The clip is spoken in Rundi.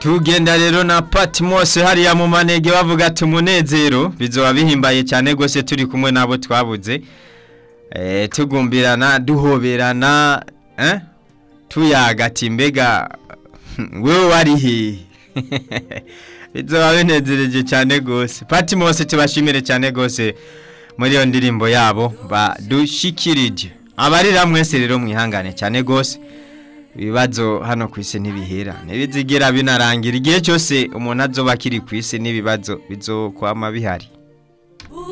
tugenda rero na Patmos hariya mu manege bavuga ati umunezero bizoba bihimbaye cyane gose turi kumwe nabo twabuze eh tugumbirana duhoberana eh tuyaga ati mbega wewe wari he bizoba binezereje cyane gose Patmos tubashimire cyane gose muri iyo ndirimbo yabo badushikirije abarira mwese rero mwihangane cyane gose ibibazo hano ku isi ntibihera ntibizigera binarangira igihe cyose umuntu azoba akiri ku isi n'ibibazo bizokwama bihari